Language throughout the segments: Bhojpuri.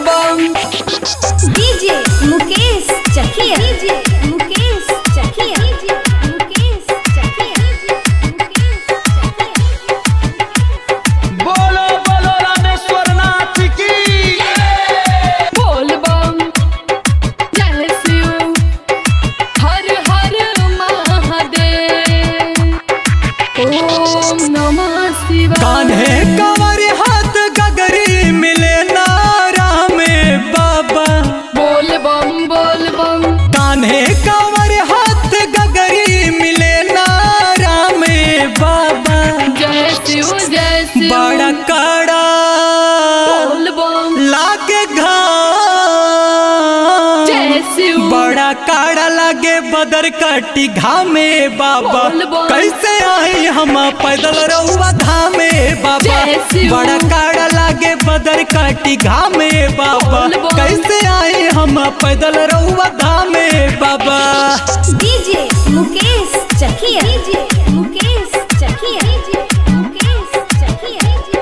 बम DJ Mukesh Chakia DJ Mukesh Chakia DJ Mukesh Chakia Mukesh बोलो बोलो रामेश्वर नाथ की बोल बम जय शिव हर हर महादेव ओम नमः शिवाय कान्हे कंवर हाथ गगरी मिले नारा में बाबा बोल बम बोल बम कान्हे कंवर हाथ गगरी मिले नारा में बाबा जय शिव जय शिव बड़ा काड़ा बोल बम लागे घाम जय शिव बड़ा काड़ा लागे बदर कटी घामे बाबा बोल बोल। कैसे आई हम पैदल रहुआ धामे बाबा जय शिव। बड़ा काड़ा लागे बदर कटी घामे बाबा बोल बोल। कैसे आई हम पैदल रहुआ धामे बाबा DJ Mukesh Chakia DJ Mukesh Chakia DJ Mukesh Chakia DJ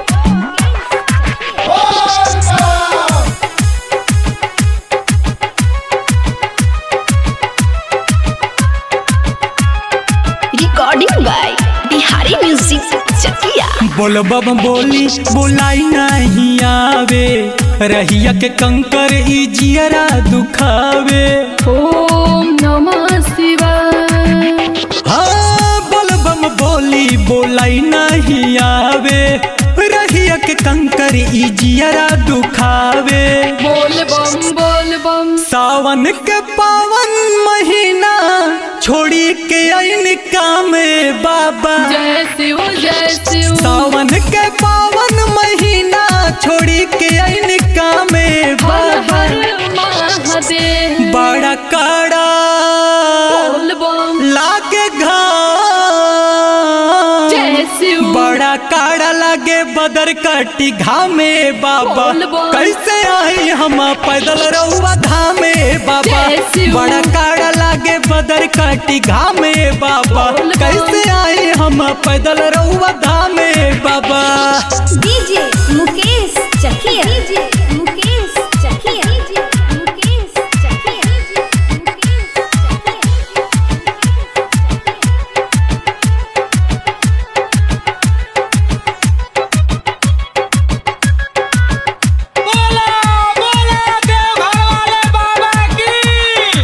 recording by Bihari Music Chakia. बोल बम बोली बुलाई नहीं आवे रहिया के कंकर ई जियरा दुखावे ओम नमः शिवाय हाँ बलबम बोली बोलाई नहीं आवे रहिया के कंकर ई जियरा दुखावे बोल बम बोल बम सावन के पावन महीना छोड़ी के आइन कामे बाबा जय शिव जय शिव सावन के पावन महीना छोड़ी के आइन कामे हर बाबा हर महादेव बड़ा काड़ा बोल बम लागे घाम जय शिव बड़ा काड़ा लागे बदर कटी घामे बाबा बोल बोल। कैसे आई हम पैदल रहुआ धामे बाबा जय शिव। बड़ा काड़ा लागे बदर कटी घामे बाबा बोल बोल। कैसे आई हम पैदल रहुआ धामे बाबा DJ Mukesh Chakia DJ Mukesh Chakia DJ Mukesh Chakia DJ Mukesh बोला बोला देवघर वाले बाबा की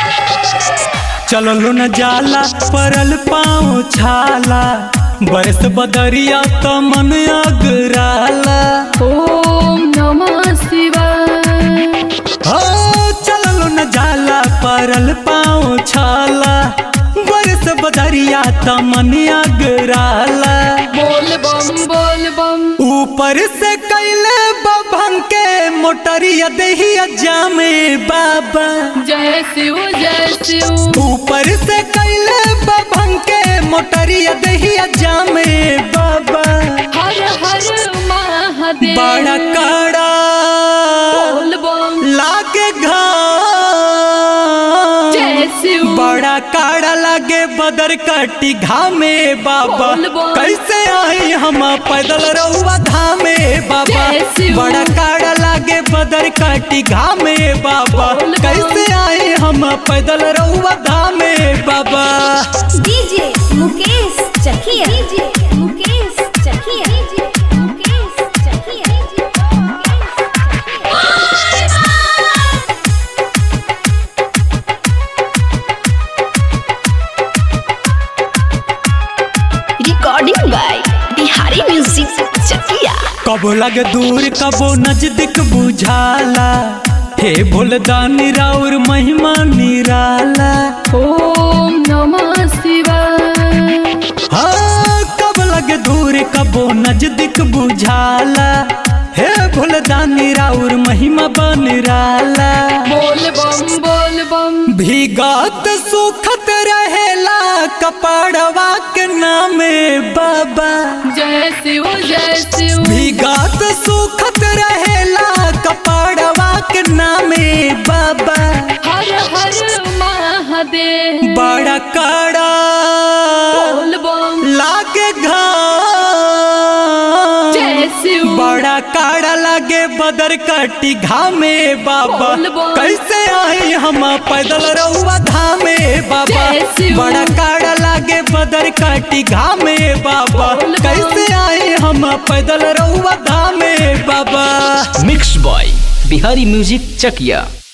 चललो न जाला परल पाँव छाला बरस बदरिया त मन अगराला ओम नमः शिवाय हो चललो न जाला परल पाँव छाला बरस बदरिया त मन अगराला बोल बम बोल बम ऊपर से कैले बभंग के मोटरिया दहिया जामे बाबा जय शिव जय शिव ऊपर से कैले बभंग के मोटरिया दहिया जामे बाबा हर हर महादेव बड़ा काड़ा बोल बम लागे घाम जय शिव बड़ा काड़ा लागे बदर कटी घामे बाबा बोल बोल। कैसे आई हम पैदल रहुआ धामे बाबा जय शिव। बड़ा काड़ा लागे बदर कटी घामे बाबा बोल बोल। कैसे आई हम पैदल रहुआ धामे बाबा DJ Mukesh Chakia DJ Mukesh Chakia DJ Mukesh Chakia DJ Recording by Bihari Music Chakia. कबो लगे दूर कबो नजदीक बुझाला हे भोलदानी राउर महिमा निराला ओम नमः शिवाय हाँ कब लगे दूर कबो नजदीक बुझाला हे भोलदानी राउर महिमा बनराला बोल बम बोल बम भीगात सुखत रहेला कपड़वा के नामे बाबा जय शिव जय शिव भीगात सुखत रहेला कपड़वा के नामे बाबा हर हर महादेव बड़ा काड़ा बोल बम लागे घाम जय शिव बड़ा काड़ा लागे बदर कटी घामे बाबा बोल बम। कैसे आए हम पैदल रहुआ धामे बाबा जय शिव। बड़ा काड़ा लागे बदर कटी घामे बाबा बोल बम। कैसे आए हम पैदल रहुआ धामे बाबा मिक्स बॉय बिहारी म्यूजिक चकिया